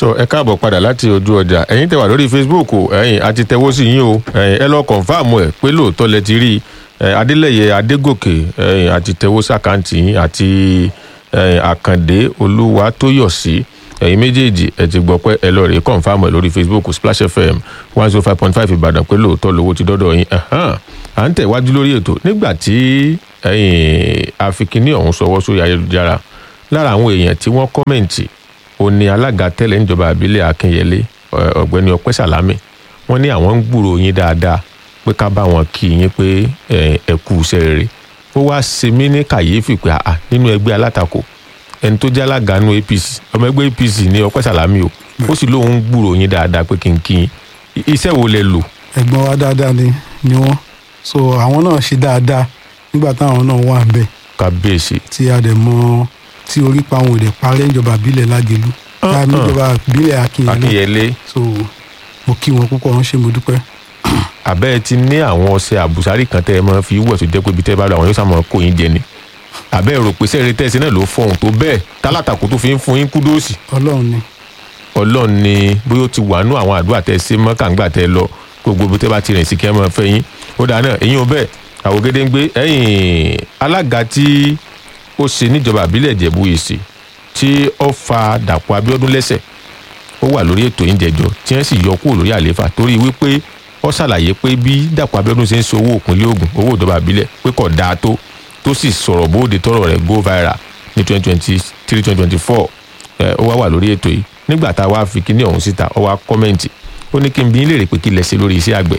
tó ẹ káàbọ̀ padà láti ojú ọjà ẹ̀yin tẹ́ wà lórí facebook ẹ̀yin àti tẹ̀wọ́ sí yín o ẹ̀yin ẹ lọ kọ̀nfàmù ẹ̀ pé lóòótọ́ lẹ ti rí adélẹ̀yẹ adégòkè ẹ̀yin àti tẹ̀wọ́ sàkáǹtì yín àti àkàndé olúwatóyọ̀sí ẹ̀yin méjèèjì ẹ ti gbọ́ pé ẹ lọ rèé kọ̀nfàmù ẹ̀ lórí facebook splash fm one zero five point five ìbàdàn pé lóòótọ́ lówó ti dọ́dọ̀ yín à ń tẹ̀wájú lórí ètò nígbà tí àfikíní ọ̀hún sọwọ́ sórí ayélujára lára àwọn èèyàn tí wọ́n kọ́mẹ̀ǹtì ó ní alága tẹ́lẹ̀ níjọba àbílẹ̀ akínyẹlé ọ̀gbẹ́ni ọpẹ́ sàlámì wọ́n ní àwọn ń gbúrò yín dáadáa pé ká bá wọn kí yín pé ẹ kú iṣẹ́ rere ó wá ṣe mí ní kàyéfì pé àà nínú ẹgbẹ́ alátakò ẹni tó jẹ́ alága nínú apc ọmọ ẹgbẹ́ apc ní ọpẹ́ sàlámì o ó sì lóun ń gbúrò yín dáadáa pé kí n kí yín iṣẹ́ wo lẹ lò. ẹ̀gbọ́n wa dáadáa ni ni wọ́n so àwọn náà ṣe dáadáa nígbà táwọn náà wà ń bẹ̀ kábíyèsí tí a dẹ̀ mọ́ tí orí pa àwọn òde parẹ́ ìjọba ìbílẹ̀ lágẹ̀lú láàmì ìjọba ìbílẹ̀ akínyẹlé akínyẹlé so mo kí wọn púpọ̀ wọn ṣe mo dúpẹ́. àbẹ́ ẹ ti ní àwọn ọṣẹ àbùsárì kan tẹ́ ẹ máa fi wẹ̀ tó jẹ́ pé ibi tẹ́ bá lọ àwọn yóò sàmọ́ kó yín jẹ ni àbẹ́ ẹ rò pé sẹ́ẹ̀rẹ́ tẹ́sí náà ló fọhùn tó bẹ́ẹ̀ tálátàkù tó fi ń fún yín kúdóòsì ọlọ́run ni ọlọ́run ni bóyá ó ti wà nú àwọn àdúrà tẹ́ ṣe mọ́ kàǹgbà tẹ́ lọ gbogbo ibi tẹ́ bá ti rìn sí kí ẹ máa fẹ́ yín ó dáa náà ẹ̀yin ò bẹ́ẹ̀ àwògede ń gbé ẹ̀yìn alága tí ó ṣe níjọba àbílẹ̀ ìjẹ̀bú èsì tí ó fa dàpọ̀ abíọ́dún lẹ́sẹ̀ ó wà lórí ètò ìjẹjọ tí wọ́n sì yọ kúrò lórí àlééfà torí wípé ó ṣàlàyé pé bí dàpọ̀ abíọ́dún ṣe ń ṣe owó òpinlẹ̀ ogun owó ìjọba àbílẹ̀ pé kò dáa tó tó sì sọ̀rọ̀ bóde tọrọ rẹ̀ go viral ní twenty twenty three twenty twenty four ó wá wà lórí ètò yìí nígbà tá a wá fi kíní ọ̀hún síta ó wá kọ́mẹ́ǹtì ó ní kí n bí ń léèrè pé kí lẹ ṣe lórí iṣẹ́ àgbẹ̀.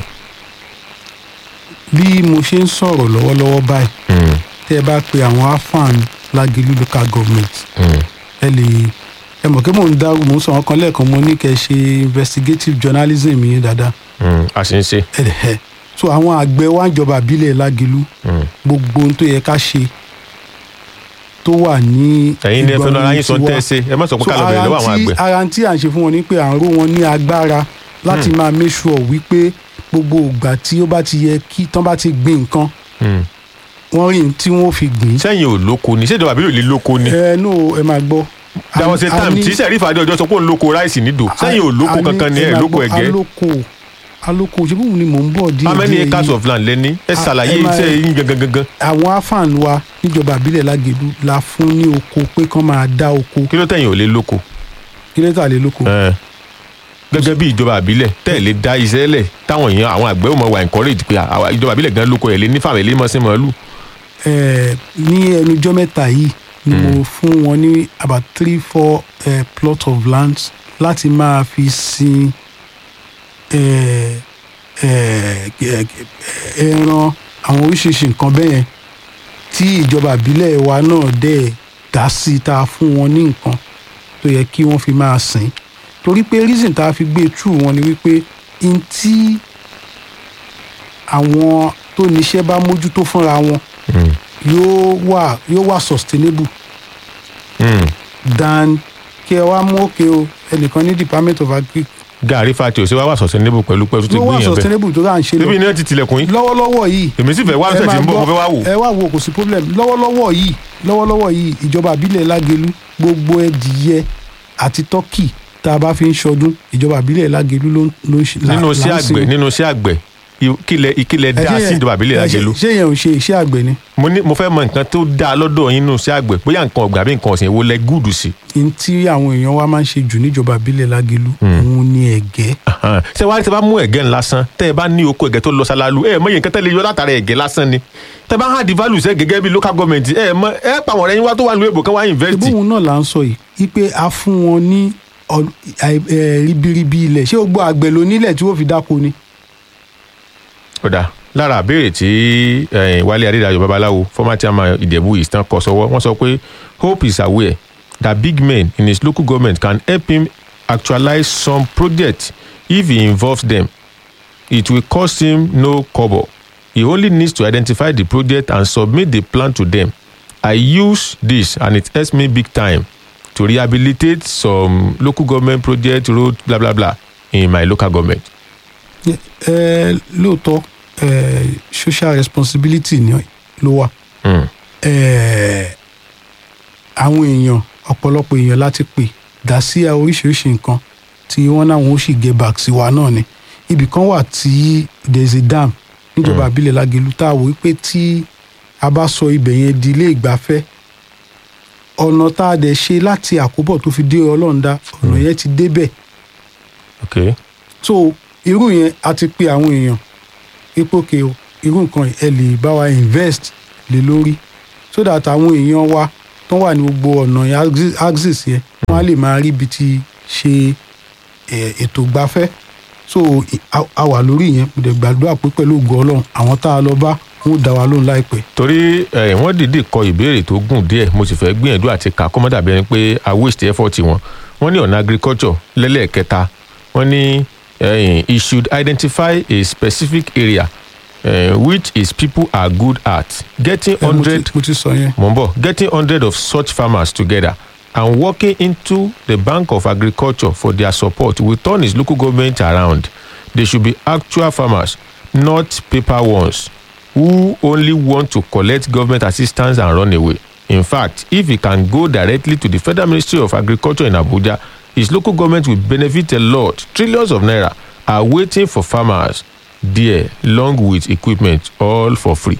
bí mo ṣe ń sọ̀rọ̀ lọ́wọ́lọ́wọ́ báyìí tẹ́ ẹ bá pe àwọn afan lágẹ̀lú local government ẹ lè ẹ mọ̀ kí mò ń dárú mò ń sọ wọn kan lẹ́ẹ̀kan mo ní kẹ́ ẹ ṣe investigative journalism yẹn dáadáa. a ṣe ń ṣe. ẹ ẹ so àwọn àgbẹ̀ wa ń jọba àbílẹ̀ lágẹ̀lú gbogbo ohun tó yẹ ká ṣe tó wà ní. ẹ̀yin ní ẹ fẹ́ lọ ara yín sọ tẹ́ ẹ ṣe ẹ má sọ pé ká lọ bẹ̀rẹ̀ lọ́wọ́ àwọn àgbẹ̀. ara tí à ń ṣe fún wọn ni pé à ń ró wọn ní agbára láti máa make sure wípé gbogbo ìgbà tí ó bá ti yẹ kí tán bá ti gbin nǹkan wọ́n rí tí wọ́n fi gbìn. sẹ́yìn ò lóko ni ṣèjọba àbí òlì lóko ni. ẹ no ẹ máa gbọ́. there was a time tí sẹ́rífà adé ọjọ́ sọ pé òun lóko ráìsì nídò sẹ́yìn ò lóko kankan ni ẹ̀ lóko ẹ̀gẹ́. alóko alóko ṣe bóun ni mò ń bọ̀ díẹ̀ díẹ̀ how many acres of land lẹ́ni ẹ ṣàlàyé iṣẹ́ yín gangan gangan. àwọn afaan wa níjọba àbílẹ̀ lágẹ̀dú la fún ní oko pé kán máa dá oko. kí ló tẹ̀yìn ò lè lóko. kí ló tà lè lóko. gẹ́gẹ́ bí ìjọba àbílẹ̀ tẹ́ ẹ̀ lè dá iṣẹ́ lẹ̀ táwọn èèyàn àwọn àgbẹ̀ ò mọ̀ wà encourage pé ìjọba àbílẹ̀ gan lóko ẹ̀ lé ní fàmì lé mọ́ sí màálù ní ẹnujọ́ mẹ́ta yìí ni mo fún wọn ní about three four uh, plot of land láti máa fi sin ẹran àwọn oríṣiríṣi nǹkan bẹ́ẹ̀ yẹn tí ìjọba ìbílẹ̀ wa náà dẹ̀ dá sí tá a fún wọn ní nǹkan tó yẹ kí wọ́n fi máa sìn torí pé reason tá a fi gbé true wọn ni wípé n tí àwọn tó níṣẹ́ bá mójútó fúnra wọn yóò wà yóò wà sustainable than kí ẹ wá mú òkè o ẹnìkan ní department of agric. gàrí fati ò sí wá wà sustainable pẹ̀lú pẹ̀lú tó ti ló wà gbìyànjú bẹ́ẹ̀ sustainable tó rà ń ṣe lọ síbi iná ti tilẹ̀kùn yín lọ́wọ́lọ́wọ́ yìí. èmi sì fẹ́ wá ṣẹ̀ tí ń bọ̀ mo fẹ́ wá wò. ẹ wá wo kò sí problem lọ́wọ́lọ́wọ́ yìí lọ́wọ́lọ́wọ́ yìí ìjọba àbílẹ̀ lágẹ̀lú gbogbo ẹdìyẹ àti tọ́kì tá a bá fi ń ṣọdún ìjọba àbílẹ̀ lágẹ̀lú ló ń ṣe. nínú iṣẹ́ àgbẹ̀ nínú iṣẹ́ àgbẹ̀ ìkìlẹ̀ ìkìlẹ̀ dá sí ìjọba àbílẹ̀ lágẹ̀lú. ṣé yẹn ò ṣe iṣẹ́ àgbẹ̀ ni. mo ní mo fẹ́ mọ nǹkan tó dáa lọ́dọ̀ yín nínú iṣẹ́ àgbẹ̀ bóyá nǹkan ọ̀gbìn àbí nǹkan ọ̀sìn èwo lẹ gúùdù sí. n tí àwọn èèyàn wa máa ń ṣe jù níjọba àbílẹ̀ lágẹ̀lú òun ni ẹ̀gẹ́. ṣé wàá rí tẹ bá mú ẹ̀gẹ́ lásán tẹ ẹ bá ní oko ẹ̀gẹ́ tó lọ ṣáláàlú ẹ mọ iye nǹkan tẹ lè yọ látara ẹ̀gẹ́ lásán ni tẹ bá hàn di value sẹ gẹ́gẹ́ bí local government ẹ mọ ẹ pa àwọn ọ̀rẹ́ yín wá tó wà ní èbò kan wá invest. ìbóhùn náà là ń sọ yìí wípé a fún wọn ní ribiribi ilẹ̀ ṣé o gbọ́ àgbẹ̀ ló nílẹ̀ tí wọ́n fi dáko ni. kódà lára àbẹ̀rẹ̀ tí wálé adédayọ̀ babaláwo former chairman ìdẹ̀bù ìsàn kọ sọ́wọ́ wọ́n sọ pé hope is aware that big men in his local government can help him actualize some projects if he involves them it will cost him no kobo he only needs to identify the project and submit the plan to them i use this and it helps me big time to rehabilitate some local government project road blah blah blah in my local government. ẹ lóòótọ́ ẹ social responsibility ni ló wà. ẹ àwọn èèyàn ọ̀pọ̀lọpọ̀ èèyàn láti pè dá sí oríṣiríṣi nǹkan tí wọ́n náà wọ́n sì get back sí wa náà ni ibì kan wà tí there is a dam níjọba àbílẹ̀ lágẹ̀lú tá a wò wípé tí a bá sọ ibẹ̀ yẹn di ilé ìgbafẹ́ ọ̀nà tá a dẹ̀ ṣe láti àkóbọ̀ tó fi dé ọlọ́ọ̀dá ọ̀nà yẹn ti débẹ̀ ok so irú yẹn a ti pe àwọn èèyàn ipòkè o irú nǹkan ẹ lè bá wa invest lé lórí so that àwọn èèyàn wa tó wà ní gbogbo ọ̀nà yẹn axis- axis yẹn wọ́n á lè máa rí ibi tí ṣe eh, ètò gbafẹ́ so i- a- a wà lórí yẹn mo dẹ̀ gbàdúrà pé pẹ̀lú ògo ọlọ́run àwọn tá a lọ bá wọn ó dá wa lóhùn láìpẹ́. torí ẹ, wọ́n dìídì kọ ìbéèrè tó gùn díẹ̀ mo sì fẹ́ gbìyànjú àti kà kó má dàbí ẹni pé a waste effort wọn wọ́n ní ọ̀nà agriculture lẹ́lẹ́ẹ̀kẹta wọ́n ní eh, he should identify a specific area eh, which his people are good at getting Eh, mo ti- hundred mo ti sọ yẹn. mo ń bọ̀ getting hundred of such farmers together and working into the bank of agriculture for their support will turn his local government around they should be actual farmers not paper ones who only want to collect government assistance and run away in fact if he can go directly to the federal ministry of agriculture in abuja his local government will benefit a lot trillions of naira are waiting for farmers there along with equipment all for free.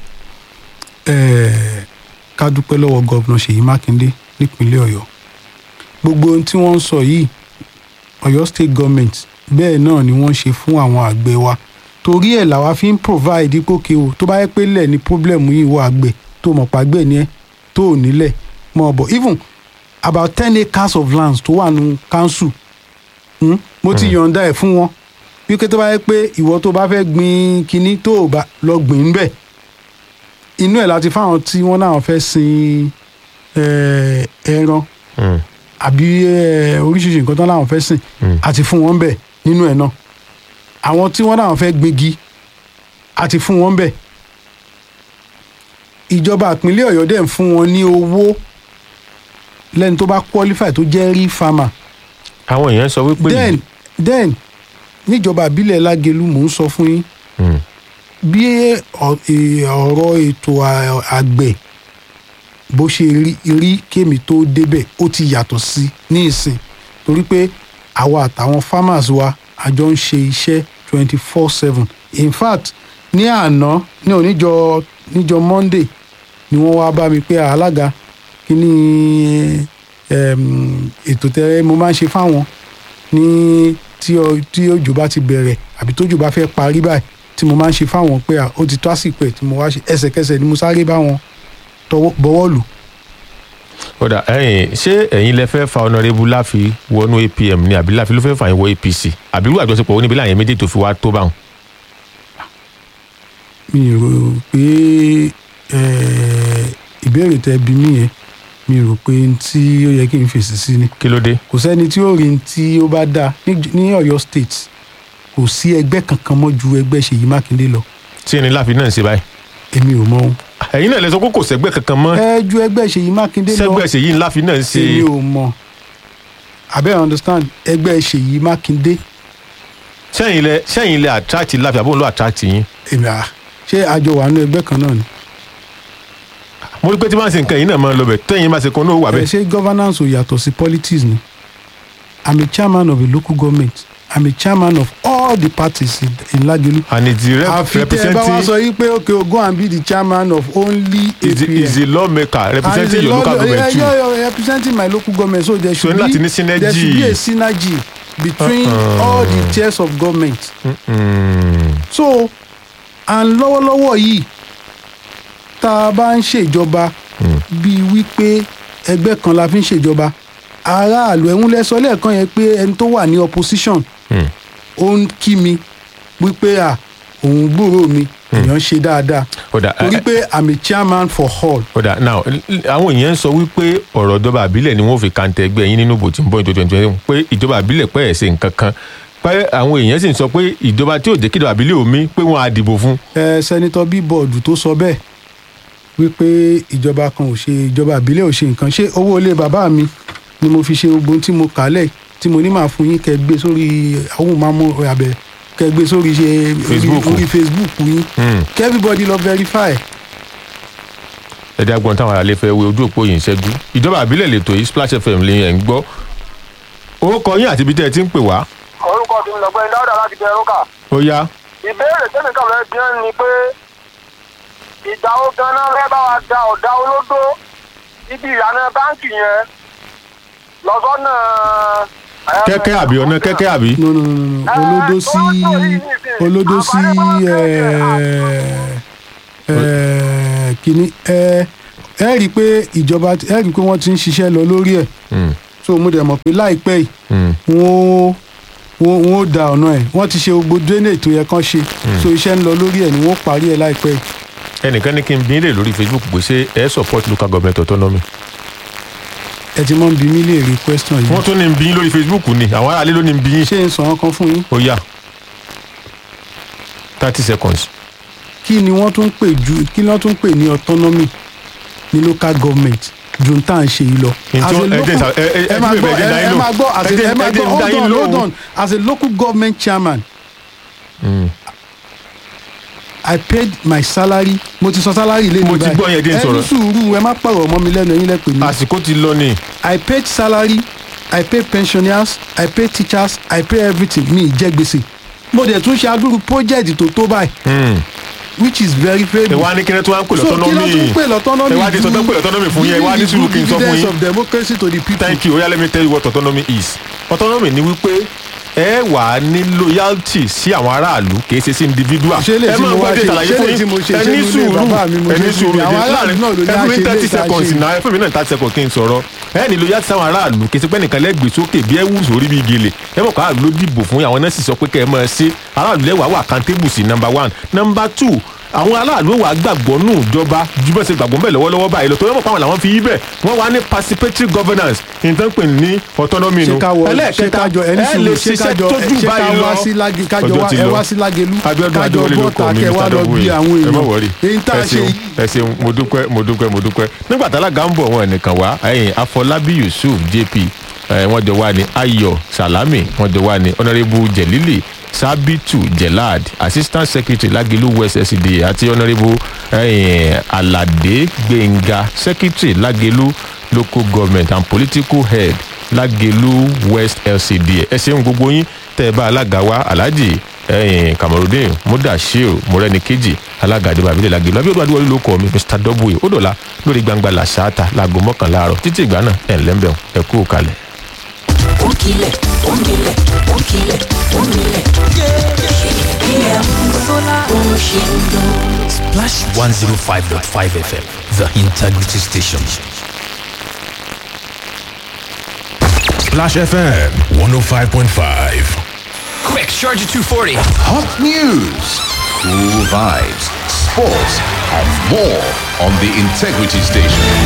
Eh, ká dúpẹ́ lọ́wọ́ gọ́vnà ṣèyí mákindé nípínlẹ̀ ọ̀yọ́ gbogbo ohun tí wọ́n ń sọ yìí ọ̀yọ́ state government bẹ́ẹ̀ náà ni wọ́n ṣe fún àwọn àgbẹ̀ wa torí ẹ̀ làwa fi ń provide ìpòkè o tó bá yẹ pé lẹ̀ ní problem yìí wọ àgbẹ̀ tó mọ̀ pàgbẹ̀ ni ẹ́ tó ò nílẹ̀ mọ̀ bọ̀ even about ten acres of lands tó wà nù council hmm? mo ti yọ̀ǹda ẹ̀ fún wọn wípé tó bá yẹ pé ìwọ tó bá fẹ́ gbin kinní tó ò bá lọ gbìn bẹ́ẹ̀ inú ẹ̀ láti fáwọn tí wọ́n náà fẹ́ sin eh, ẹran Mm. àbí eh, oríṣiríṣi nǹkan tán láwọn fẹ́ sìn Mm. àti fún wọn bẹ̀ nínú ẹ̀ náà àwọn tí wọ́n náà fẹ́ gbégi àti fún wọn bẹ̀ ìjọba ìpínlẹ̀ ọ̀yọ́ dẹ̀ ń fún wọn ní owó lẹ́ni tó bá qualify tó jẹ́ rí farmer àwọn èèyàn sọ wípé then then níjọba ìbílẹ̀ lágẹ̀lú mò ń sọ fún yín Mm. bí ọ- ẹ- ọ̀rọ̀ ètò à- àgbẹ̀ bó ṣe rí rí kémi tó débẹ̀ ó ti yàtọ̀ sí ní ìsìn torí pé àwa àtàwọn farmers wa a jọ ń ṣe iṣẹ́ twenty four seven in fact ní àná ní oníjọ níjọ monday ni wọ́n wá bá mi pé alága kí ni em, ètò tẹ mo máa ń ṣe fáwọn ní tí ọ- tí òjò bá ti bẹ̀rẹ̀ àbí tójò bá fẹ́ parí báyìí tí mo máa ń ṣe fáwọn pé à, ó ti tó àsìkò ẹ̀ tí mo wá ṣe ẹsẹ̀kẹsẹ̀ ni mo sáré bá wọn tọwọ́ bọwọ́ lù. kódà ẹ̀yin ṣé ẹ̀yin lẹ fẹ́ fa ọ̀nàrẹ́bù láfi wọnú apm ni àbí láfi ló fẹ́ fà yín wọ apc àbí irú àjọṣepọ̀ oníbi láàyè méjì tó fi wá tó báwọn. mi rò pé eh, ìbéèrè tẹ bí mi yẹn mi rò pé n tí ó yẹ kí n fèsì sí ni kí ló dé. kò sẹ́ni tí ó rí n tí ó bá dáa ní ní ọ̀yọ́ state kò sí ẹgbẹ́ kankan mọ́ ju ẹgbẹ́ ṣèyí mákindé lọ tí ẹni láfi náà ń ṣe báyìí. èmi ò mọ ohun. ẹ̀yin náà lẹ sọ pé kò sẹ́gbẹ́ kankan mọ́ ẹ ju ẹgbẹ́ ṣèyí mákindé lọ sẹ́gbẹ́ ṣèyí ńlá fi náà ń ṣe. èmi ò mọ abẹ́ understand ẹgbẹ́ ṣèyí mákindé sẹ́yìn lẹ sẹ́yìn lẹ attract láfi àbóhùn ló attract yín. èmi à ṣé àjọ wà nínú ẹgbẹ́ kan náà ni. mo rí pé tí wọ́n ṣe nǹkan yìí náà máa ń lọ bẹ̀ tẹ́yìn máa ṣe kan náà wà ẹ bẹ́ẹ̀. ṣe governance ò yàtọ̀ sí politics ni i'm a chairman of a local government i'm a chairman of all the parties in, in Lagelu. and it's the rep àfi tẹ ẹ bá wá representing sọ yìí pé okay o go and be the chairman of only is the is APM. the lawmaker And representing the your local law- government yeah, too. yeah, yeah, representing my local government so there So should ní láti be ní synergy. there should be a synergy between Uh-uh. all the tiers of government. Mm. so and lọ́wọ́lọ́wọ́ yìí tá a bá ń ṣèjọba bíi wípé ẹgbẹ́ kan la fi ń ṣèjọba aráàlú ẹ̀hún lẹ́sọ lẹ́ẹ̀kan yẹn pé ẹni tó wà ní opposition Mm. ó ń kí mi wípé à òun gbúrò mi èèyàn ṣe dáadáa Kódà, torí ẹ- pé i'm a chairman for all kódà now l- l- àwọn èèyàn ń sọ wípé ọ̀rọ̀ ìjọba àbílẹ̀ ni wọ́n fi kàńtẹ̀ ẹgbẹ́ yín nínú ìbò tí ń bọ̀ ní twenty twenty pé ìjọba àbílẹ̀ pẹ́ ẹ̀ ṣe nǹkan kan pé àwọn èèyàn sì ń sọ pé ìjọba tí ò jẹ́ kí ìjọba àbílẹ̀ omi pé wọ́n á dìbò fún. ẹ sẹ́nitọ́ bíbọ̀dù tó sọ bẹ́ẹ̀ wípé ìjọba kan ò ṣe ìjọba ìbílẹ̀ ò ṣe nǹkan ṣé owó ilé bàbá mi ni mo fi ṣe gbogbo ohun tí mo kà á lẹ̀ tí mo ní máa fún yín kẹ́ gbé sórí àwọn mámú abẹ kẹ́ gbé sórí ṣe orí- Facebook. orí facebook yín Mm. kẹ́ everybody lọ verify ẹ̀dá gbọ́n táwọn aráalé fẹ́ wé ojú òpó yìí ń ṣẹ́jú ìjọba àbílẹ̀ lètò yìí splash fm lè ẹ̀ ń gbọ́ orúkọ yín àti ibi tẹ́ ẹ ti ń pè wá lọ́gbẹ́ni dáúdà láti bẹ ẹrúkà. ó yá ìbéèrè tẹ́mi kàn fẹ́ bí wọ́n ni pé ìgbà wo ganan fẹ́ bá wa da ọ̀dà olódó ibi ìlànà báǹkì yẹn lọ́sọ́nà. kẹ́kẹ́ àbí ọ̀nà kẹ́kẹ́ àbí. no no no no olódó sí olódó sí kìíní ẹ ẹ rí i pé ìjọba ẹ rí i pé wọ́n ti ń ṣiṣẹ́ lọ lórí ẹ̀ Mm, so mo dẹ̀ mọ̀ pé láìpẹ́ yìí mm, wọ́n wọ́n wọ́n ó da ọ̀nà ẹ̀ wọ́n ti ṣe gbogbo drainage tó yẹ kán ṣe so iṣẹ́ ń lọ lórí ẹ̀ ni wọ́n parí ẹ̀ láìpẹ́ yìí. ẹnìkan ní kí n bí lè lórí facebook pé ṣé ẹ support local government autonomy. ẹ ti mọ̀ ń bi mí léèrè question yìí wọ́n tún ní n bí yín lórí facebook ni àwọn aráalé ló ní n bí yín. ṣé n sọ wọn kan fún yín ó yá thirty seconds. kí ni wọ́n tún pè ju kí ni wọ́n tún pè ní autonomy ní local government ju n tá à ń ṣe yìí lọ. Ǹjẹ́ As a ẹ jẹ́ local- ìsà- ẹ- ẹ- ẹ ẹ máa fi gbọ́ bẹ̀rẹ̀ jẹ́ ẹ- ẹ dáyín máa gbọ́ as lò. a- Ẹ jẹ́- ẹ máa ẹ jẹ́ gbọ́ hold dáyín on lò. hold on as a local government chairman Mm. I paid my salary mo ti sọ salary lé mi Mo ti gbọ́ yẹn, díẹ̀ ẹ ní sọ̀rọ̀. sùúrù ẹ má pàrọ̀ ọmọ mi lẹ́nu ẹ̀yin lẹ́pẹ̀ mi. àsìkò ti lọ ni. I paid salary I paid pensioners I paid teachers I paid everything mi ì jẹ gbèsè mo dẹ̀ tún ṣe adúrú project tó tó báyìí Mm. which is very very ẹ wá ní kíni tí wọ́n á ń pè so kí ló tún lọ́tọ́nọ́mì. pè lọ́tọ́nọ́mì ẹ wá di sọ tán pè lọ́tọ́nọ́mì fún yín ẹ wá ní sùúrù kí n sọ fún dividends yín. of democracy to the people. thank you oya let me tell you what autonomy is autonomy ni wípé ẹ wà á ní loyalty sí àwọn aráàlú kì í ṣe sí individual. ṣé lè ẹ tí máa mo wá gbọ́ ṣe dé ṣàlàyé ṣé fún lè tí yín mo ṣe ẹ ṣé ní nílé sùúrù bàbá mi mo ẹ ní ṣe sùúrù ṣe àwọn aráàlú náà ló ní ẹ fún mi àṣẹ thirty ilé ìta seconds ṣe. náà ẹ fún mi náà thirty seconds kí n sọ̀rọ̀ ẹ ní loyalty sáwọn aráàlú kì í ṣe pé nìkan lẹ́gbẹ̀ẹ́ sókè bí ẹ wù sórí bí gèlè ẹ mọ̀ ká ló dìbò fún yín, àwọn náà sì sọ pé kẹ́ ẹ máa ṣe aráàlú lẹ́wàá wà accountable sí number one number two àwọn aráàlú wà gbàgbọ́ nù ìjọba ju bẹ́ẹ̀ ṣe gbàgbọ́ bẹ́ẹ̀ lọ́wọ́lọ́wọ́ báyìí lọ tó yẹ mọ̀ pé àwọn làwọn fi yí bẹ̀ wọ́n wá ní participatory governance nǹkan pè ní autonomy ṣé nu ká wọ ṣé ká jọ ẹni ẹ lè sùúrù ṣé ká ṣiṣẹ́ jọ tójú ṣé ká báyìí lọ wá sí lági kájọ Ọjọ́ wá ti ẹ lọ. wá sí lágelu Abíọ́dún kájọ Adéwọlé ló kọ bọ́ta mi kẹ wá Mr. lọ Double bí A. àwọn ẹ má èèyàn wọrí èyí tá a ẹ ṣe ṣeun yìí ẹ ṣeun mo dúpẹ́ mo dúpẹ́ mo dúpẹ́ nígbà tá alága ń bọ̀ wọn nìkan wá ẹ̀yìn Afọlábí Yusuf JP ẹ̀ wọ́n jọ wá ní Ayọ̀ Salami wọ́n jọ wá ní Honourable Jelili Sabitu Jelad Assistant Secretary Lagilu West SCDA àti Honourable ẹ̀yìn Alade Gbẹ̀ngà Secretary Lagilu Local Government and Political Head Lagelu West LCDA ẹ ṣeun gbogbo yín tẹ́ ẹ bá alága wa Alhaji ẹyìn kamarudin mudashir mọrẹnikeji alága àdìbò àbílẹ̀ lagelu abiodun adiwọlé ló kọ mi mr w odola lórí gbangba làṣáàtà láago mọ́kànlá àárọ̀ títí ìgbà náà ẹ̀ ńlẹ́mbẹ̀ọ́ ẹ kú kalẹ̀. Onkile, onkile, onkile, onkile. PM Sola Oshindo. Splash 105.5 FM, the integrity station. Splash FM 105.5. Quick, charge at 240. Hot news, cool vibes, sports, and more on the Integrity Station.